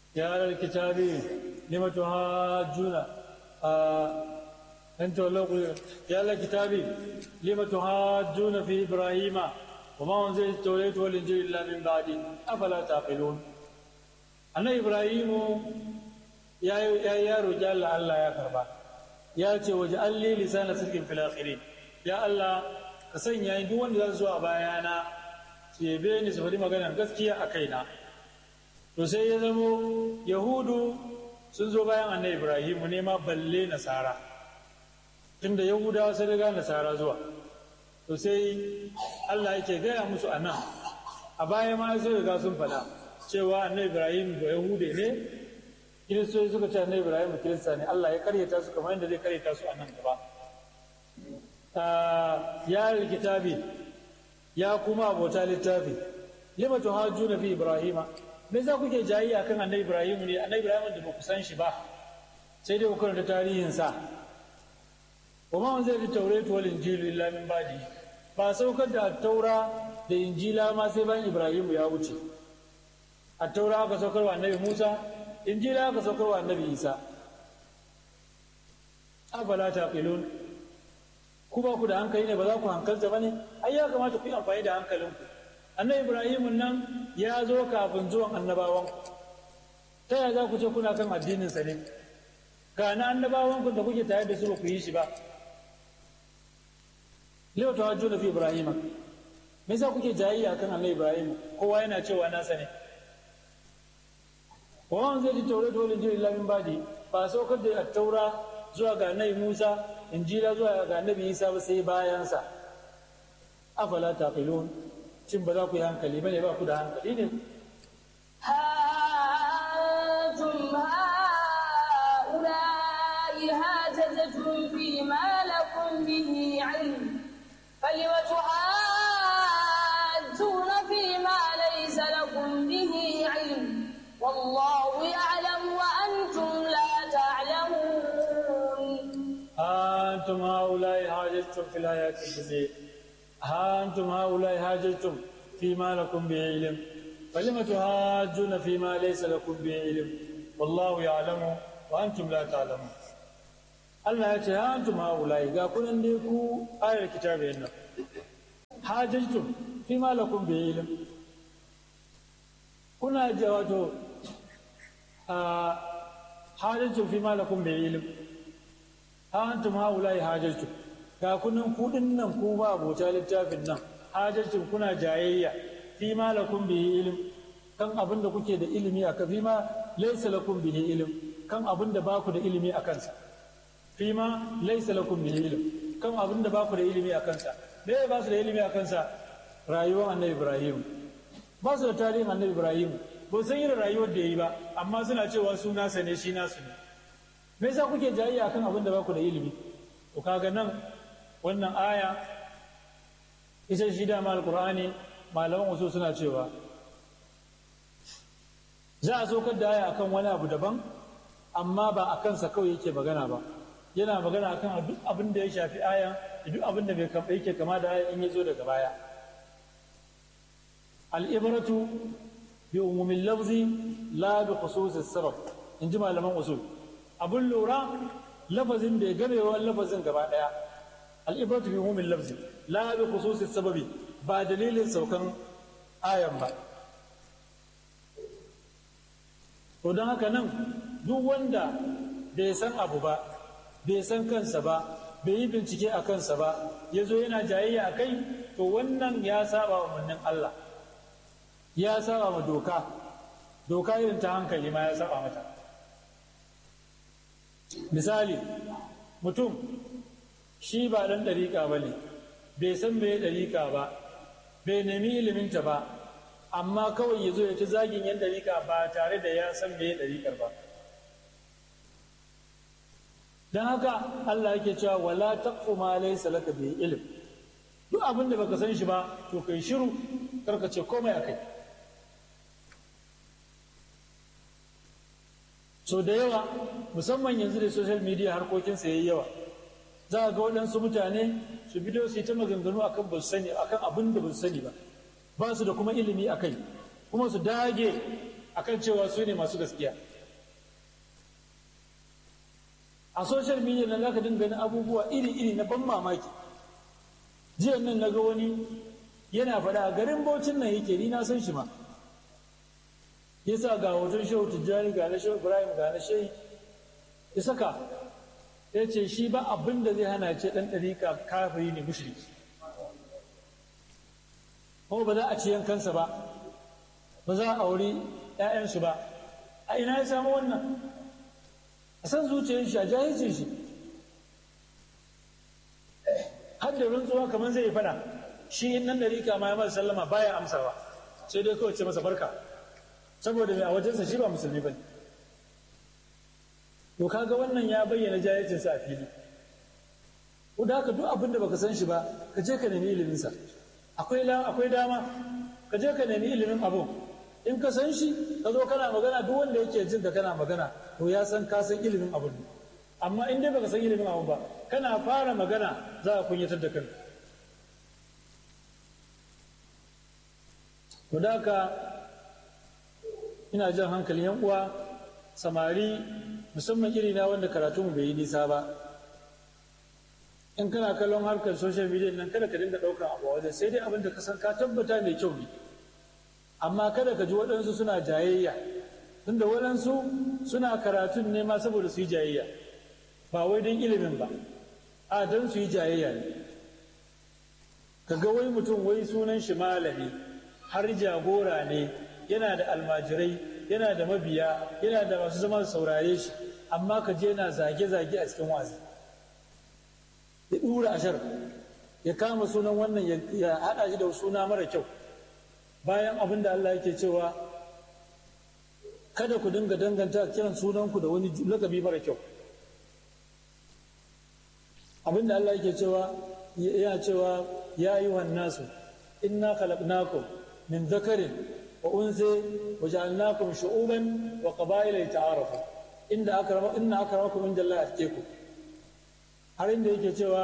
يا أهل الكتاب لم تهاجون أنت ولو يا أهل الكتاب لم تهاجون في إبراهيم وما أنزل التوراة والإنجيل إلا من بعده أفلا تعقلون أنا إبراهيم يا يا يا رجال الله يا كربا يا ce waje alli lisana sirkin fil akhirin ya Allah ka sanya ni duk wanda za su zo a bayana su yabe ni su faɗi maganar gaskiya a kaina to sai ya zamo yahudu sun zo bayan annabi ibrahimu ne ma balle nasara tunda yahudawa sun riga nasara zuwa to sai allah yake gaya musu a nan a baya ma sun riga sun faɗa cewa annabi ibrahim ba yahude ne kiristoci suka ce annabi ibrahim kirista ne allah ya karyata su kamar yadda zai karyata su a nan gaba ya kitabi ya kuma abota littafi lima tuhajjuna fi ibrahima me za kuke jayi akan annabi ibrahim ne annabi ibrahim da ba ku san shi ba sai dai ku karanta tarihin sa wa ma wanzai da tauratu wal injilu illa min ba'di ba saukar da taura da injila ma sai bayan ibrahim ya wuce a taura aka saukar wa annabi musa injila aka saukar wa annabi isa afala taqilun ku ba ku da hankali ne ba za ku hankalta ba ne ai ya kamata ku yi amfani da hankalinku annabi ibrahim nan ya zo kafin zuwan annabawan ta yaya za ku ce kuna kan addinin sa ne ga na annabawan ku da kuke tare da su ba ku yi shi ba yau ta hajjo da fi ibrahim me yasa kuke jayayya kan annabi ibrahim kowa yana cewa nasa ne wa man zai ji taure dole ji illa min badi ba saukar da taura zuwa ga annabi musa injila zuwa ga annabi isa ba sai bayansa afala taqilun shin ba za ku yi hankali bane ba ku da hankali ne أنتم هؤلاء هاجزتم فيما لكم به علم فلم تحاجون فيما ليس لكم به علم والله يعلم وأنتم لا تعلمون أنتم هؤلاء هاجرتم في الحياة الدنيا أنتم هؤلاء هاجرتم فيما لكم به علم فلم تهاجون فيما ليس لكم به علم والله يعلم وأنتم لا تعلمون Allah ya ce antum haulai ga kunan dai ku ayar kitabin nan hajjtum fi ma lakum bi ilm kuna ji wato a hajjtum fi ma lakum bi ilm antum haulai hajjtum ga kunan kudin nan ku ba abota littafin nan hajjtum kuna jayayya fi ma lakum bihi ilm kan abin da kuke da ilimi akan fi ma laysa lakum bihi ilm kan abin da baku da ilimi akan sa fi ma laysa lakum bihi ilm kan abin da baku da ilimi akan sa me ba su da ilimi akan sa rayuwar annabi ibrahim ba su da tarihin annabi ibrahim ba san irin rayuwar da yi ba amma suna cewa su nasa ne shi nasu ne me yasa kuke jayayya akan abin da baku da ilimi to kaga nan wannan aya ita shi dama alqur'ani malaman wasu suna cewa za a saukar da aya akan wani abu daban amma ba a kansa kawai yake magana ba yana magana akan duk abin da ya shafi aya da duk abin da bai yake kama da aya in ya zo daga baya al'ibratu bi umumin lafzi la bi khususis sabab in ji malaman usul abun lura lafazin bai gamewa lafazin gaba daya al'ibratu bi umumin lafzi la bi khususis sababi ba dalilin saukan ayan ba to don haka nan duk wanda bai san abu ba bai san kansa ba bai yi bincike a kansa ba ya zo yana jayayya a kai to wannan ya saba wa mannin Allah ya saba ma doka doka irin ta hankali ma ya saba mata misali mutum shi ba ɗan ɗariƙa ba ne bai san me ɗariƙa ba bai nemi iliminta ba amma kawai ya zo ya ci zagin yan ɗariƙa ba tare da ya san me ɗariƙar ba don haka Allah yake cewa wala taqfu ma laysa laka bi ilm duk abin da baka san shi ba to kai shiru karka ce komai akai so da yawa musamman yanzu da social media harkokin sa yayi yawa za ga waɗansu mutane su bidiyo su yi ta maganganu akan ba su sani akan abin da ba su sani ba ba su da kuma ilimi akai kuma su dage akan cewa su ne masu gaskiya a social media nan zaka dinga ganin abubuwa iri-iri na ban mamaki jiya nan na ga wani yana faɗa a garin baucin nan yake ni na san shi ma yasa ga hoton shehu tijjani ga na shehu ibrahim ga na shehu ya saka ya ce shi ba abin da zai hana ce ɗan ɗariƙa kafiri ne mushriki kuma ba za a ci yankansa ba ba za a auri 'ya'yansu ba a ina ya samu wannan a san zuciyar shi a jahilcin shi har da rantsuwa kamar zai yi fada shi nan ɗariƙa ma ya masa sallama baya amsawa sai dai kawai ce masa barka saboda mai a wajensa shi ba musulmi ba ne to kaga wannan ya bayyana jahilcinsa a fili ko da haka duk abin da baka san shi ba ka je ka nemi iliminsa akwai akwai dama ka je ka nemi ilimin abu in ka san shi ka zo kana magana duk wanda yake jin ka kana magana to ya san ka san ilimin abu ne amma in dai baka san ilimin abu ba kana fara magana za a kunyatar da kanka to da haka ina jan hankalin yan uwa samari musamman iri na wanda karatu mu bai yi nisa ba in kana kallon harkar social media nan kada ka dinga ɗaukar abu wajen sai dai abin da ka san ka tabbata mai kyau ne amma kada ka ji waɗansu suna jayayya tunda waɗansu suna karatun ne ma saboda su yi jayayya ba wai don ilimin ba a don su yi jayayya ne ka ga wai mutum wai sunan shi malami har jagora ne yana da almajirai yana da mabiya yana da masu zama saurare shi amma ka je yana zage-zage a cikin wazi ya ɗura ashar ya kama sunan wannan ya haɗa shi da suna mara kyau bayan abin da Allah yake cewa kada ku dinga danganta kiran sunanku da wani lakabi mara kyau abin da Allah yake cewa yana cewa ya yi nasu inna khalaqnakum min dhakarin wa unsa wa ja'alnakum shu'uban wa qaba'ila lita'arafu inda akrama inna akramakum indallahi atqakum har inda yake cewa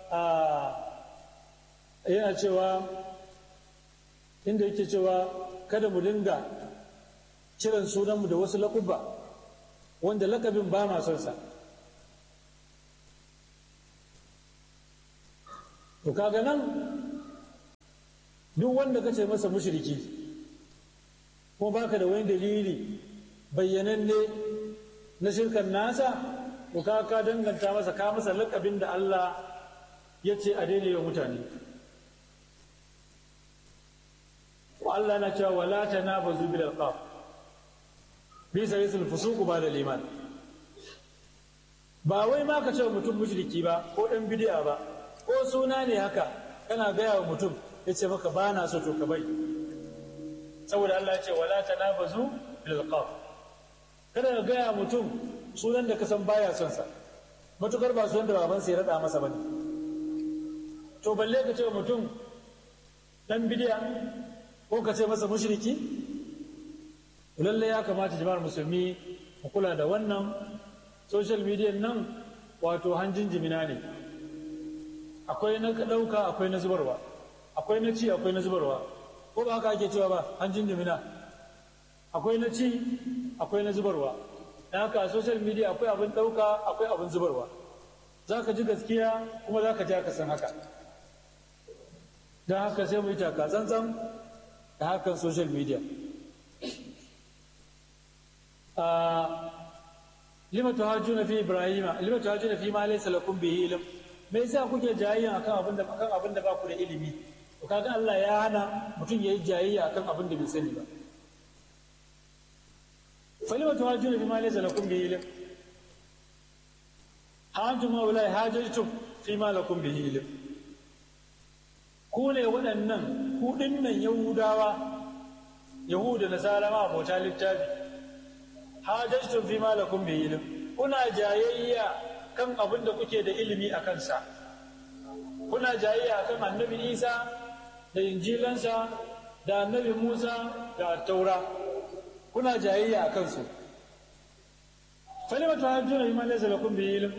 yana cewa inda yake cewa kada mu dinga kiran sunanmu da wasu laƙuba wanda lakabin ba ma son sa to kaga nan duk wanda ka ce masa mushriki ko baka da wani dalili bayyananne na shirkan nasa to ka ka danganta masa ka masa lakabin da Allah ya ce a daidai wa mutane Allah na cewa wala tanabazu bil alqab bisa yasul fusuq ba da liman ba wai ma ka ce mutum mushriki ba ko dan bid'a ba ko suna ne haka kana gaya wa mutum ya ce maka ba na so to ka bai saboda Allah ya ce wala tanabazu bil alqab kada ka gaya mutum sunan da ka san baya son sa matukar ba sunan da babansa ya rada masa bane to balle ka ce mutum dan bid'a ko ka ce masa mushriki lalle ya kamata jama'ar musulmi mu kula da wannan social media nan wato hanjin jimina ne akwai na ɗauka akwai na zubarwa akwai na ci akwai na zubarwa ko ba haka ake cewa ba hanjin jimina akwai na ci akwai na zubarwa da haka a social media akwai abin ɗauka akwai abin zubarwa za ka ji gaskiya kuma za ka ji aka san haka don haka sai mu yi taka tsantsan da hakan social media lima tuhajjuna fi ibrahima lima tuhajjuna fi ma laysa lakum bihi ilm me yasa kuke jayayya akan abin da akan abin da ba ku da ilimi to kaga Allah ya hana mutum yayi jayayya akan abin da bai sani ba falima tuhajjuna fi ma laysa lakum bihi ilm antum haula hajajtum fi ma lakum bihi ilm ku ne waɗannan ku dinnan yahudawa yahuda nasara ma abota littafi hajajtum fi ma lakum bihi ilm kuna jayayya kan abin da kuke da ilimi a kansa kuna jayayya kan annabi isa da injilansa da annabi musa da taura kuna jayayya a kansu falima tuhajjuna bima laysa lakum bihi ilm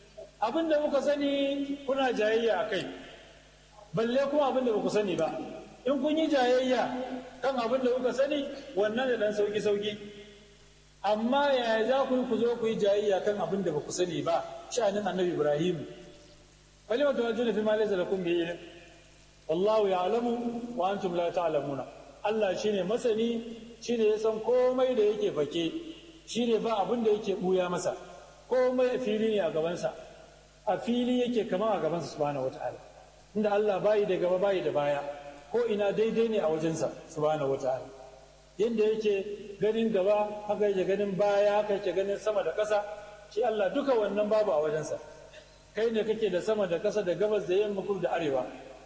abin da muka sani kuna jayayya a kai balle kuma abin da ba ku sani ba in kun yi jayayya kan abin da kuka sani wannan da dan sauki sauki amma yaya za ku yi ku zo ku yi jayayya kan abin da ba ku sani ba sha'anin annabi ibrahim kalima ta wajuna fi ma laysa lakum bi ilm wallahu ya'lamu wa antum la ta'lamuna Allah shine masani shine ya san komai da yake fake shine ba abin da yake buya masa komai a fili ne a gabansa a fili yake kama a gabansa subhanahu wataala inda Allah bayi da gaba bayi da baya ko ina daidai ne a wajensa subhanahu wataala yadda yake ganin gaba haka yake ganin baya haka yake ganin sama da ƙasa shi Allah duka wannan babu a wajensa kai ne kake da sama da ƙasa da gabas da yamma kudu da arewa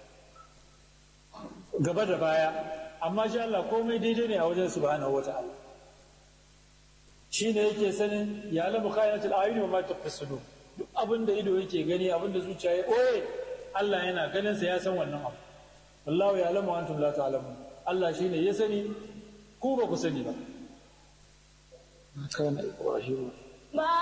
gaba da baya amma shi Allah komai daidai ne a wajen subhanahu wata'ala shi ne yake sanin ya lamu khayanatul ayuni wa ma tafsidu duk abin da ido yake gani abin da zuciya ya ɓoye Allah yana ganin sa ya san wannan abu wallahu ya lamu antum la ta'lamun Allah shine ya sani ku ba ku sani ba ما